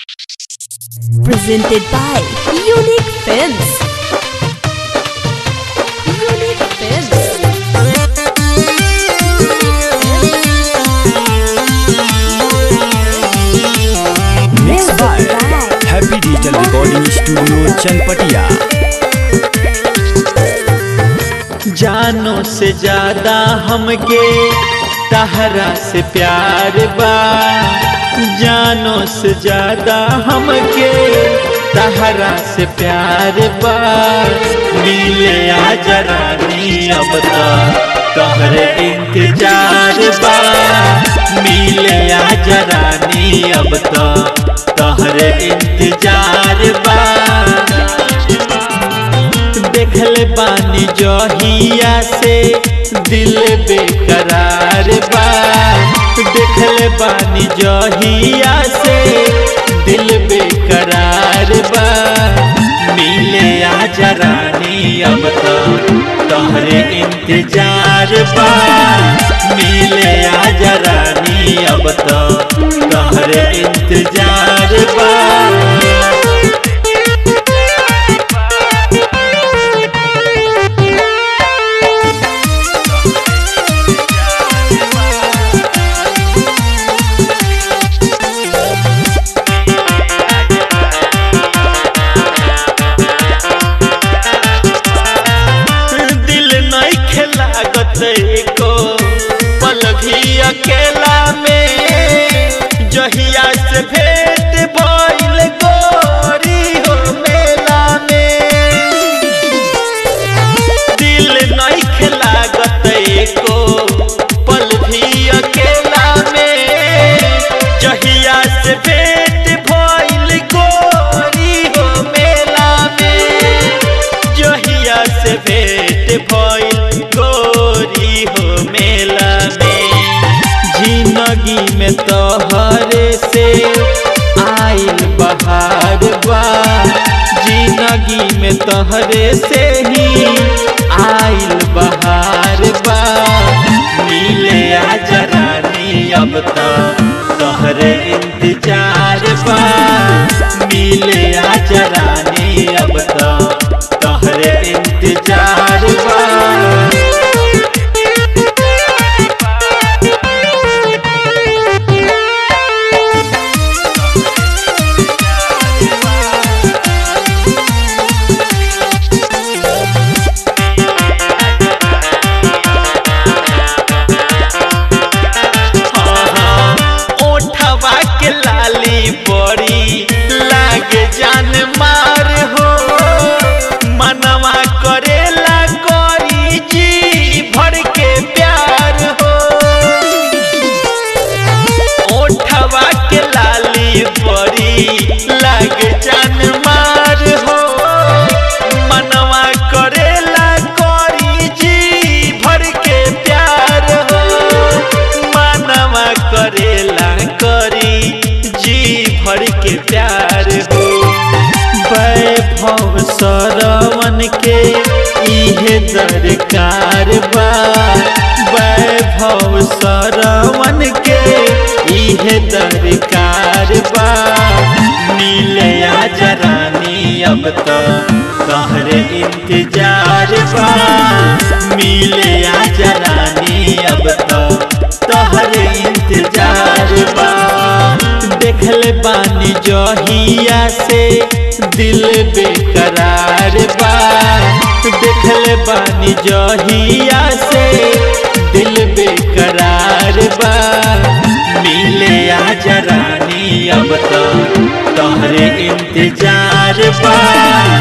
Presented by Unique Films. Unique Films. Mixed by Happy Digital Recording Studio Chanpatia जानो से ज्यादा हमके तहरा से प्यार बा जानो से ज्यादा हमके तहरा से प्यार बा मिले आ जरानी अब तो तोहरे इंतजार बा मिले आ जरानी अब तो तोहरे इंतजार बा देखल बानी जहिया से दिल बेकरार बा देखल बानी जहिया से दिल बेकरार बा मिले आ जरानी अब तो तोहरे इंतजार बा मिले आ जरानी अब तो तोहरे इंतजार बा दिल नहीं खेलागत एको पल भी अकेला में जहिया से भेंट भइल गोरी हो मेला में दिल नहीं खेलागत एको पल भी अकेला में जहिया से भेंट भइल गोरी हो मेला में जहिया से भेंट भइल गोरी हो मेला में जिंदगी में तोहरे से आइल बहार बा जिंदगी में तोहरे से ही आइल बहार बा मिले आ जरानी अब तो तोहरे इंतजार बा मिले आ जरानी अब तो तोहरे इंतजार बा ओठवा के लाली बड़ी लागे जान मार हो मनवा करेला करी जी भर के प्यार हो ओठवा के लाली बड़ी लागे जान मार हो मनवा करेला करी जी भर के प्यार हो मनवा करेला करी जी भर के प्यार हो वैभव सरवन के इहे दरकार बा वैभव सरवन के इहे दरकार बा मिले आ जरानी अब तो तोहरे इंतजार बा मिले आ जरानी अब तो तोहरे इंतजार बा देखल बानी जहिया से दिल बेकरार बा देखल बानी जहिया से दिल बेकरार बा मिले आ जरानी अब तो तोहरे इंतजार बा